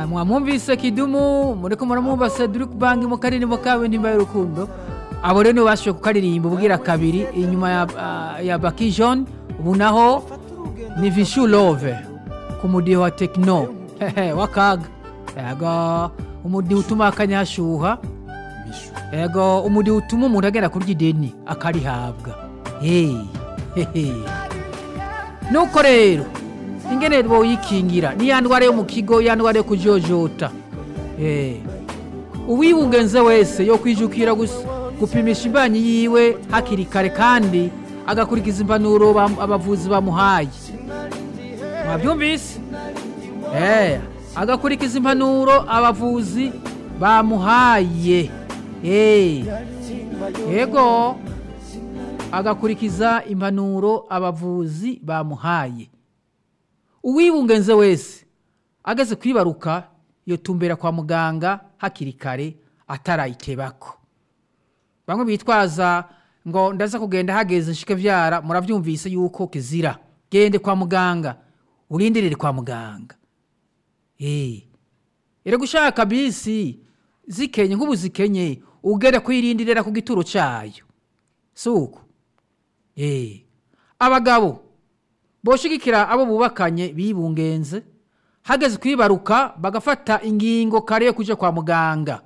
Ah, mwamwumvise kidumu muriko muramwumva cedric bangi mu karirimbo kawe ntimba y'urukundo abo rero nibo bashoboye kukaririmba ubwira kabiri inyuma ya, ah, ya baki john ubu naho ni vishu love ku mudiho wa tekino Hehe, wakaga yego umudiho utuma akanya hashuha yego umudiho utuma umuntu agenda kurya ideni akarihabwa hey. hehe. nuko rero ingene boyikingira ni ya ndwara yo mu kigo ya ndwara yo kujojota Eh. uwibungenze wese yo kwijukira gus- gupimisha imbanyi yiwe hakiri kare kandi agakurikiza impanuro bam- abavuzi bamuhaye mwabyumvise Eh, agakurikiza impanuro abavuzi bamuhaye Eh. yego agakurikiza impanuro abavuzi bamuhaye uwibungenze wese ageze kwibaruka yotumbera kwa muganga hakiri kare atarayitebako bamwe bitwaza ngo ndaza kugenda hageze nshike vyara muravyumvise yuko kizira gende kwa muganga urindirire kwa muganga eh ere gushaka bisi zikenye nk'ubu zikenye ugenda kwirindirira ku gituro cayo suko eh abagabo boshigikira abo bubakanye bibungenze hageze kwibaruka bagafata ingingo kare yo kuja kwa muganga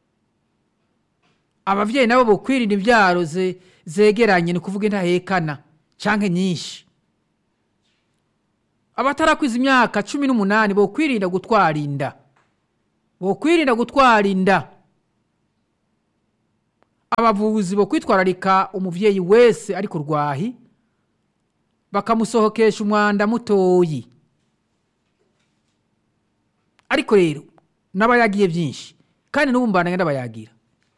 abavyeyi nabo bokwirinda imvyaro ze, zegeranye ni kuvuga intahekana canke nyinshi abatarakwiza imyaka cumi n'umunani bokwirinda gutwara inda bokwirinda gutwara inda abavuzi bokwitwararika umuvyeyi wese ari ku rwahi bakamusohokesha umwanda mutoyi ariko rero n'abayagiye byinshi kandi n'ubu mbana ndabayagira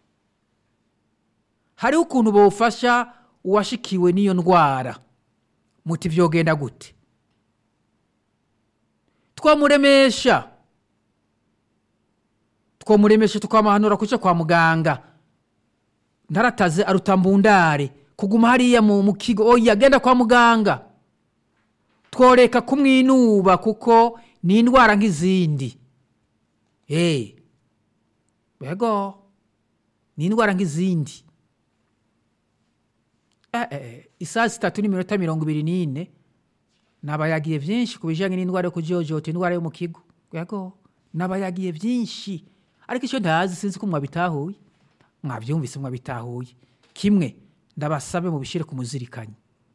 hariho ukuntu bofasha uwashikiwe n'iyo ndwara muti vyogenda gute twamuremesha twamuremesha tukamuhanura kuca kwa muganga ntarataze arutambundare kuguma hariya mu mu kigo oya genda kwa muganga tworeka kumwinuba kuko ni indwara nk'izindi hey. bego ni indwara nk'izindi eh, eh, isaha zitatu n'iminota mirongo ibiri n'ine nabayagiye byinshi ku bijyanye n'indwara yo kujojota indwara yo mu kigo yego nabayagiye byinshi ariko icyo ntazi sinzi ko mwabitahuye mwabyumvise mwabitahuye kimwe ndabasabe mubishyire ku muzirikanyi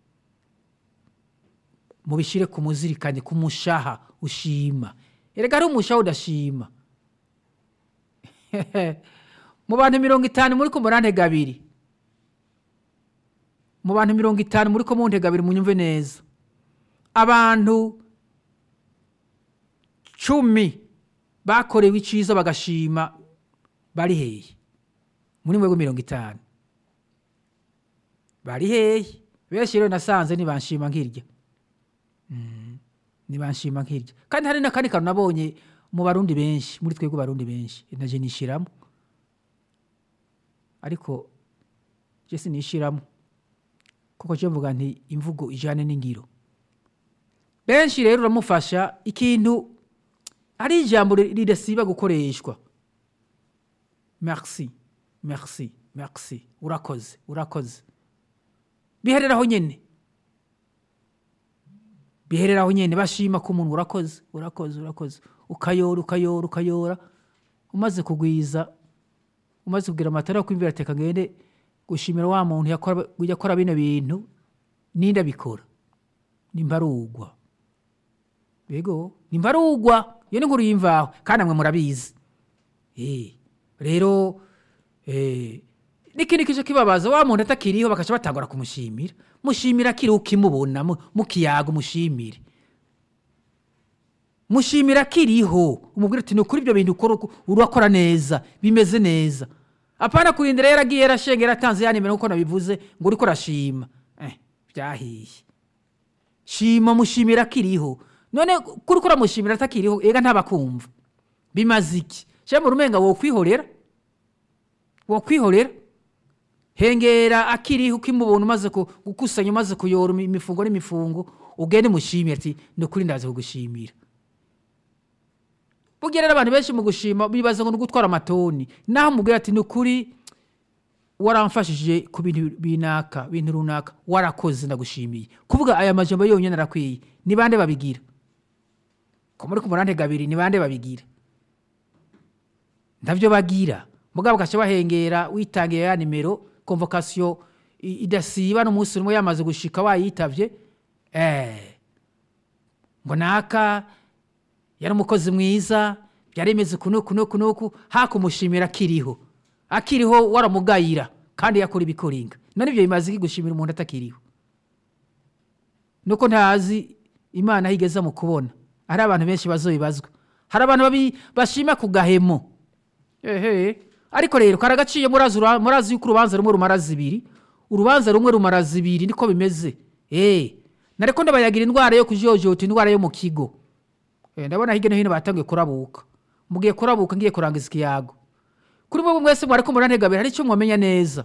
mubishyire ku muzirikanyi ku mushaha ushima erega ari umushaha udashima mu bantu mirongo itanu muri ko murantega abiri mu bantu mirongo itanu muri ko muntega abiri munyumve neza abantu cumi bakorewe iciza bagashima bari hehe muri mwebwe mirongo itanu bari hehe benshi rero nasanze nibanshima nkirya Mm, nibanshima nkirya kandi hari n'akandi kantu nabonye mu barundi benshi muri twebwe barundi benshi naje nishiramo ariko je sinishiramo kuko je mvuga nti imvugo ijane n'ingiro benshi rero uramufasha ikintu ari ijambo ri- ridasiba gukoreshwa merci merci merci urakoze urakoze bihereraho nyene bihereraho nyene bashima ko umuntu urakoze urakoze urakoze ukayora ukayora ukayora umaze kugwiza umaze kugira amatara yo kwimvira teka ngende gushimira wa muntu yakora yakora bino bintu ninda bikora nimbarugwa yego nimbarugwa iyo ni nkuru y'imvaho kandi amwe murabizi Eh, rero eh, n'ikindi kije kibabaza wa muntu atakiriho bakaca batangura kumushimira mushimira akiri ukimubona mu- mukiyaga umushimire mushimira akiriho umubwira ati ni ukuri ibyo bintu ukora uku- urakora neza bimeze neza apana kurindira yaragiye yarashengera atanze ya nimero nkuko nabivuze ngo uriko urashima eh, byahiye shima mushimira akiriho none kuri ko uramushimira atakiriho ega ntabakumva bimaze iki cyangwa urumenga wokwihorera wokwihorera hengera akiriho ukimubona umaze ku- gukusanya umaze kuyora imi- imifungo n'imifungo ugende mushimire ati ni ukuri ndaza kugushimira burya rero abantu benshi mu gushima bibaza ngo ni ugutwara amatoni naho mubwira ati ni ukuri waramfashije ku bintu binaka bintu runaka warakoze ndagushimiye kuvuga aya majambo yonyine arakwiye ni bande babigira ko muri ku murantega abiri ni bande babigira ntabyo bagira mugabo ugaca bahengera witangiye ya nimero konvokasiyo i- idasiba n'umunsi umwe yamaze gushika wayitavye eh ngo naka yari umukozi mwiza byari imeze kunuku nuku nuku hakumushimira akiriho akiriho waramugayira kandi yakora ibikoringa none ibyo bimaze iki gushimira umuntu atakiriho nuko ntazi imana aho igeza mu kubona hari abantu benshi bazobibazwa hari abantu babi- bashima ku gahemo ehe ariko rero karagaciye murazi ura- murazi yuko urubanza rumwe rumara zibiri urubanza rumwe rumara zibiri niko bimeze eh nareko ndabayagira indwara yo kujojota indwara yo mu kigo Eh, ndabona hirya no hino batangiye kurabuka mugiye kurabuka ngiye kurangiza ikiyago kuri mwebwe mwese mwariko murantegabira hari icyo mwamenya neza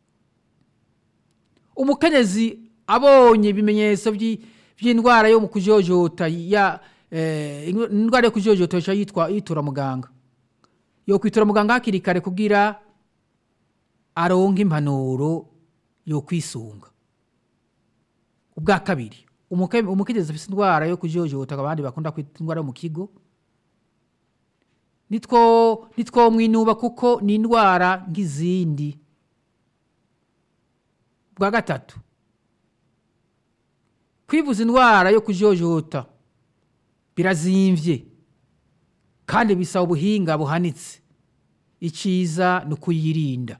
umukenyezi abonye ibimenyetso by'i- by'indwara yo mu kujojota ya eh, indwara yo kujojota yoca yitwa yitura muganga yo kwitura muganga hakiri kare kugira aronke impanuro yo kwisunga ubwa kabiri umuke- umukenyezi afite indwara yo kujojota abandi bakunda kwita indwara yo mu kigo nitwo nitwo mwinuba kuko ni indwara nk'izindi bwa gatatu kwivuza indwara yo kujojota birazimvye kandi bisaba ubuhinga buhanitse iciza ni ukuyirinda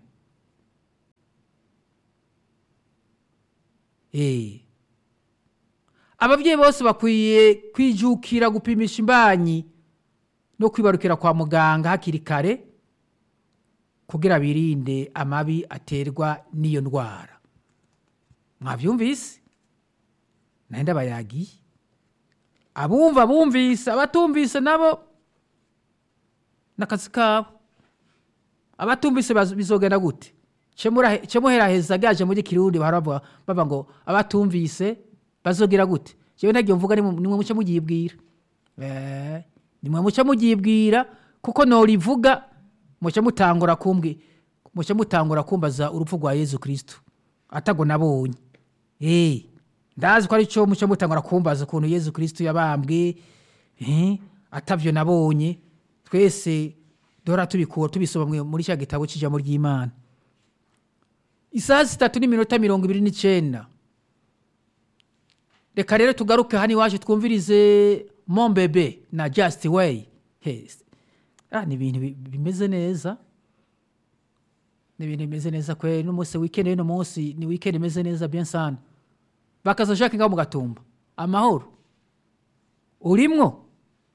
Eh. ababyeyi bose bakwiye kwijukira gupimisha imbanyi no kwibarukira kwa muganga hakiri kare kugira birinde amabi aterwa n'iyo ndwara mwabyumvise nayo ndabayagiye abumva bumvise abatumvise nabo n'akazi kabo abatumvise baz- bizogenda gute cemuhera heza gaje muri kirundi bahora bavuga bava ngo abatumvise bazogira gute jewe ntagiye mvuga nimwe nimwe muce mugiyibwira Eh, nimwe muce mugiyibwira kuko norivuga muce mutangura kumbwi muce mutangura kumbaza urupfu rwa yezu kristo atago nabonye Eh, ndazi ko ari cyo muce mutangura kumbaza ukuntu yezu kristo yabambwe eh, atavyo nabonye twese duhora tubikura tubisoma mwe- muri cya gitabo cy'ijambo ry'imana isaha zitatu n'iminota mirongo ibiri n'icenda reka rero tugaruke hano iwacu twumvirize mombebe na just way Yes. ah, ni ibintu bi- bimeze neza ni ibintu bimeze neza kwe n'umunsi weekend y'uno munsi ni weekend imeze neza bien sana bakaza jacques ngaho mu gatumba amahoro urimwo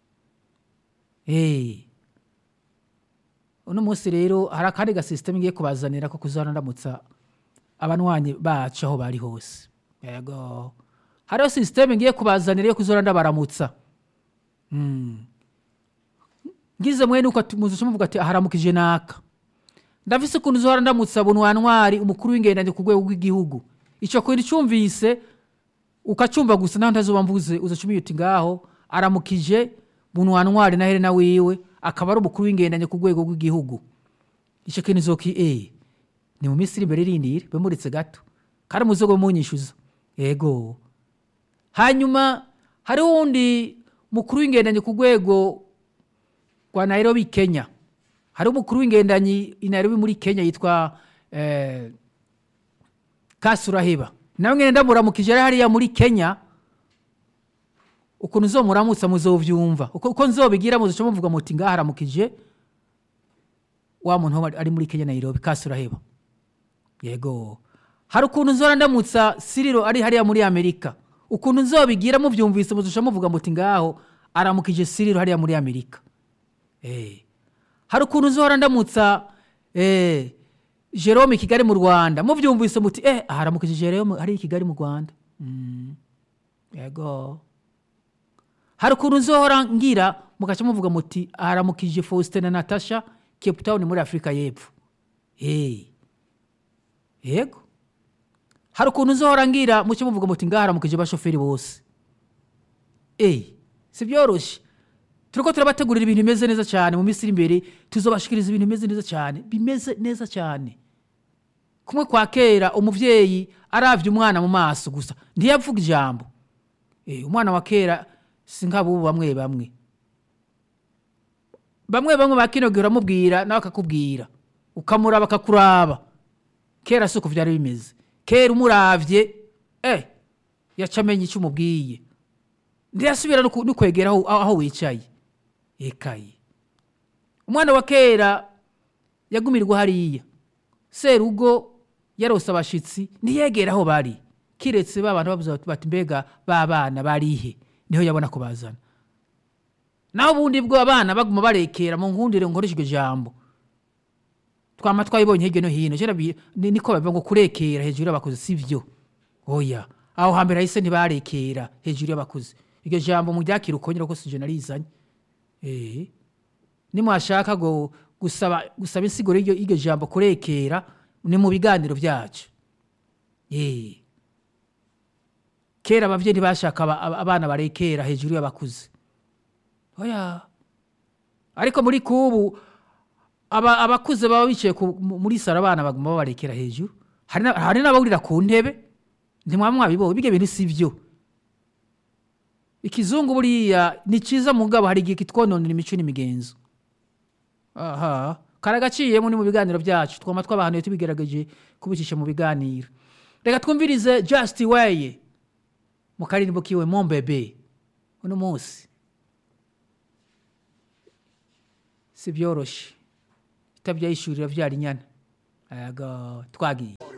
hey. uno munsi rero hari akandi gasisiteme ngiye kubazanira ko kuzana ndamutsa abanywanyi bacu aho bari hose yego hariho sisiteme ngiye kubazanira yo kuzana ndabaramutsa Mm. ngize mwene uko ati- muzi muvuga ati haramukije naka ndafise ukuntu uzohora ndamutsa bunwantwari umukuru w'ingendanye ku rwego rw'igihugu ico kintu cyumvise ukacumva gusa naho ntazuba mvuze uzacumira uti ngaho aramukije bunwantwari na helena wiwe akaba ari umukuru w'ingendanye ku rwego rw'igihugu ico kintu zoki eh ni mu minsi iri imbere irindire bemuritse gato kandi muzogo munyishyuza yego hanyuma hariho uwundi mukuru w'ingendanyi ku rwego rwa nairobi kenya hariho umukuru w'ingendanyi i nairobi muri kenya yitwa eh, kasuraheba nawe mwene ndamuramukije ari hariya muri kenya ukuntu uzomuramutsa muzovyumva uko uko nzobigira muzoca muvuga muti ngaha haramukije wa muntu wo ari muri kenya nairobi kasuraheba yego hari ukuntu nzora ndamutsa siriro ari hariya muri amerika ukuntu nzobigira muvyumvise muzusha muvuga muti ngaho aramukije siriro hariya muri amerika eh. hari ukuntu nzohora ndamutsa eh, jerome i kigali mu rwanda muvyumvise muti eh, aharamukije jerome hariya i kigali mu rwanda mm. yego hari ukuntu nzohora ngira mugaca muvuga muti aharamukije faustin na natasha cape town muri afurika y'epfo hey. yego hari ukuntu uzohora ngira muce muvuga muti ngaha haramukije abashoferi bose eyi si byoroshye turiko turabategurira ibintu bimeze neza cyane mu minsi iri imbere tuzobashikiriza ibintu bimeze neza cyane bimeze neza cyane kumwe kwa kera umuvyeyi aravye umwana mu maso gusa ntiyavuga ijambo Eh, umwana wa kera si nk'abubu bamwe bamwe bamwe bamwe bakinogera uramubwira nawe akakubwira ukamuraba akakuraba kera si uko vyari bimeze kera umuravye eh yaca amenya icyo umubwiye ntiyasubira no ku- no kwegera aho aho wicaye ekaye umwana wa kera yagumirwa hariya serugo yarose abashitsi ntiyegera aho bari kiretse ba bantu bavuze bati mbega ba bana barihe niho yabona ko bazana naho ubundi bwo abana baguma barekera mu nkundire nkoresha iryo jambo twama twayibonye hirya no hino kera bi- ni- niko bavuga ngo kurekera hejuru y'abakozi si byo oya aho hambere hahise ntibarekera hejuru y'abakozi iryo jambo mu ryakira ukongera ko sije narizanye eh nimwashaka ngo gusaba gusaba insiguro y'iryo y'iryo jambo kurekera ni mu biganiro byacu eh kera abavyeyi ntibashaka aba- aba- abana barekera hejuru y'abakuze oya ariko muri kubu aba abakuze baba bicaye ku- mu- muri saro abana baguma babarekera hejuru hari na- hari n'abawurira ku ntebe ntimwaba mwabibonye bige bintu si byo ikizungu buriya ni cyiza mugabo hari igihe kitwononera imico n'imigenzo aha karagaciyemo ni mu biganiro byacu twama twabahanuye tubigerageje kubicisha mu biganiro reka twumvirize just way mu karirimbo kiwe mombebe uno munsi si byoroshe itabyayishurira vyara inyana ayaga twagiye